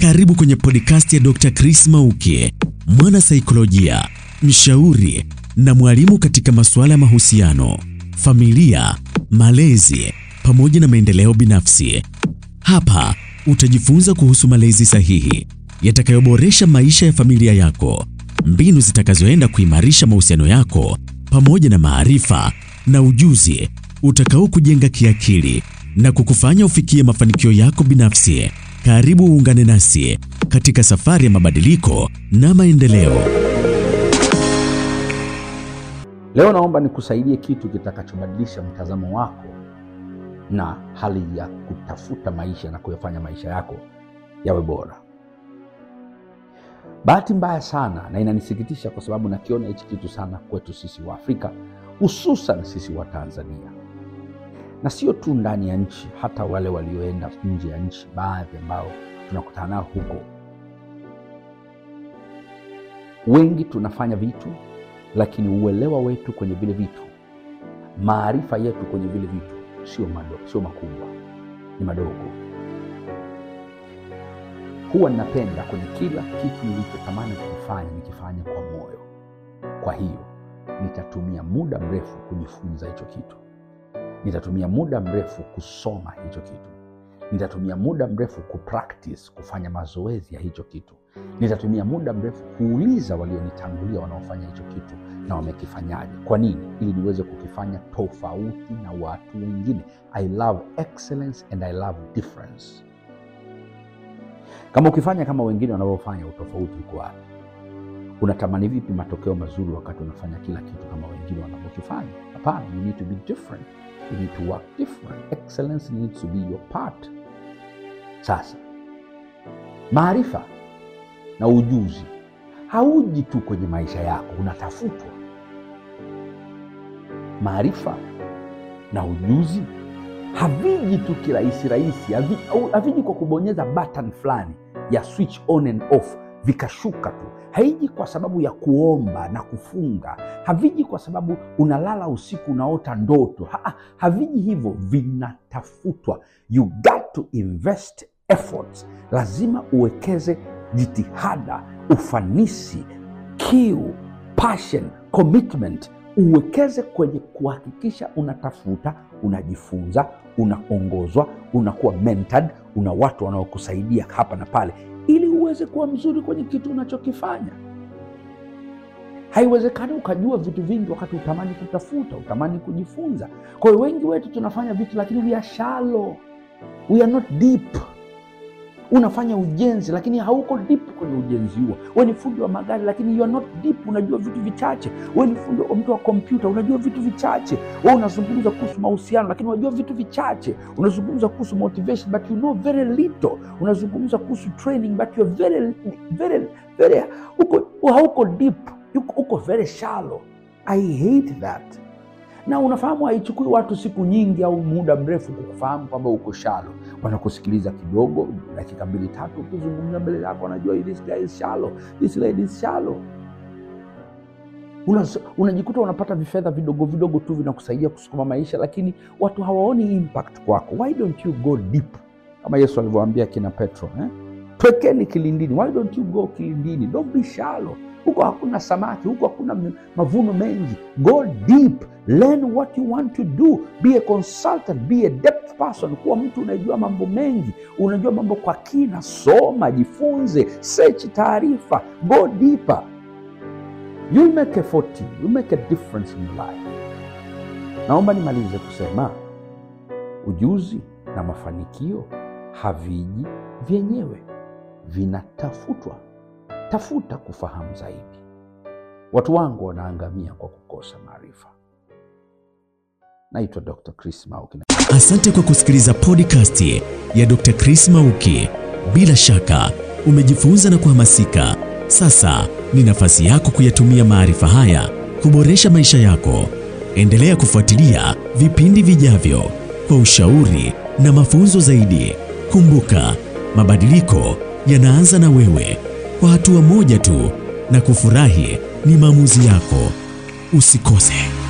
Karibu kwenye podcast ya Dr. Chris Mauki, mwana saikolojia, mshauri na mwalimu katika masuala ya mahusiano, familia, malezi pamoja na maendeleo binafsi. Hapa utajifunza kuhusu malezi sahihi yatakayoboresha maisha ya familia yako, mbinu zitakazoenda kuimarisha mahusiano yako pamoja na maarifa na ujuzi utakao kujenga kiakili na kukufanya ufikie mafanikio yako binafsi. Karibu uungane nasi katika safari ya mabadiliko na maendeleo. Leo naomba nikusaidie kitu kitakachobadilisha mtazamo wako na hali ya kutafuta maisha na kuyafanya maisha yako yawe bora. Bahati mbaya sana, na inanisikitisha kwa sababu nakiona hichi kitu sana kwetu sisi wa Afrika, hususan sisi wa Tanzania, na sio tu ndani ya nchi, hata wale walioenda nje ya nchi, baadhi ambao tunakutana nao huko. Wengi tunafanya vitu, lakini uelewa wetu kwenye vile vitu, maarifa yetu kwenye vile vitu sio madogo, sio makubwa, ni madogo. Huwa ninapenda kwenye kila kitu nilichotamani kukifanya nikifanya kwa moyo. Kwa hiyo nitatumia muda mrefu kujifunza hicho kitu, nitatumia muda mrefu kusoma hicho kitu, nitatumia muda mrefu kupractice, kufanya mazoezi ya hicho kitu, nitatumia muda mrefu kuuliza walionitangulia wanaofanya hicho kitu na wamekifanyaje. Kwa nini? Ili niweze kukifanya tofauti na watu wengine. I love excellence and I love difference. Kama ukifanya kama wengine wanavyofanya, utofauti uko wapi? Unatamani vipi matokeo mazuri wakati unafanya kila kitu kama wengine wanavyokifanya? Hapana, you need to be different, you need to work different. Excellence needs to be your part. Sasa maarifa na ujuzi hauji tu kwenye maisha yako, unatafutwa. Maarifa na ujuzi haviji tu kirahisi rahisi, havi- au- haviji kwa kubonyeza button fulani ya switch on and off vikashuka tu. Haiji kwa sababu ya kuomba na kufunga, haviji kwa sababu unalala usiku unaota ndoto. Ha, haviji hivyo, vinatafutwa. You got to invest efforts, lazima uwekeze jitihada, ufanisi, kiu, passion, commitment uwekeze kwenye kuhakikisha unatafuta, unajifunza, unaongozwa, unakuwa mentored, una watu wanaokusaidia hapa na pale, ili uweze kuwa mzuri kwenye kitu unachokifanya. Haiwezekani ukajua vitu vingi wakati utamani kutafuta, utamani kujifunza. Kwa hiyo wengi wetu tunafanya vitu lakini we are shallow, we are not deep unafanya ujenzi lakini hauko deep kwenye ujenzi huo. Wewe ni fundi wa magari lakini you are not deep, unajua vitu vichache. Wewe ni fundi wa mtu wa kompyuta, unajua vitu vichache. Wewe unazungumza kuhusu mahusiano lakini unajua vitu vichache. Unazungumza kuhusu motivation but you know very little. Unazungumza kuhusu training but you are very very very uko hauko deep, uko, uko very shallow. I hate that na unafahamu haichukui watu siku nyingi au muda mrefu kukufahamu kwamba uko shalo. Wanakusikiliza kidogo, dakika mbili tatu, ukizungumza mbele yako wanajua this guy is shallow, this lady is shallow. Una- unajikuta unapata vifedha vidogo vidogo tu vinakusaidia kusukuma maisha, lakini watu hawaoni impact kwako. Why don't you go deep, kama Yesu alivyoambia kina Petro eh? Twekeni kilindini. Why don't you go kilindini? Don't be shallow. Huko hakuna samaki, huko hakuna m- mavuno mengi. Go deep, learn what you want to do, be a consultant, be a depth person. Kuwa mtu unajua mambo mengi, unajua mambo kwa kina. Soma, jifunze, search taarifa, go deeper. You'll make a fortune, you'll make a difference in your life. Naomba nimalize kusema ujuzi na mafanikio haviji vyenyewe, vinatafutwa. Tafuta kufahamu zaidi. Watu wangu wanaangamia kwa kukosa maarifa. Naitwa Dr. Chris Mauki. Asante kwa kusikiliza podcast ya Dr. Chris Mauki. Bila shaka umejifunza na kuhamasika. Sasa ni nafasi yako kuyatumia maarifa haya kuboresha maisha yako. Endelea kufuatilia vipindi vijavyo kwa ushauri na mafunzo zaidi. Kumbuka, mabadiliko yanaanza na wewe, kwa hatua moja tu, na kufurahi ni maamuzi yako. Usikose.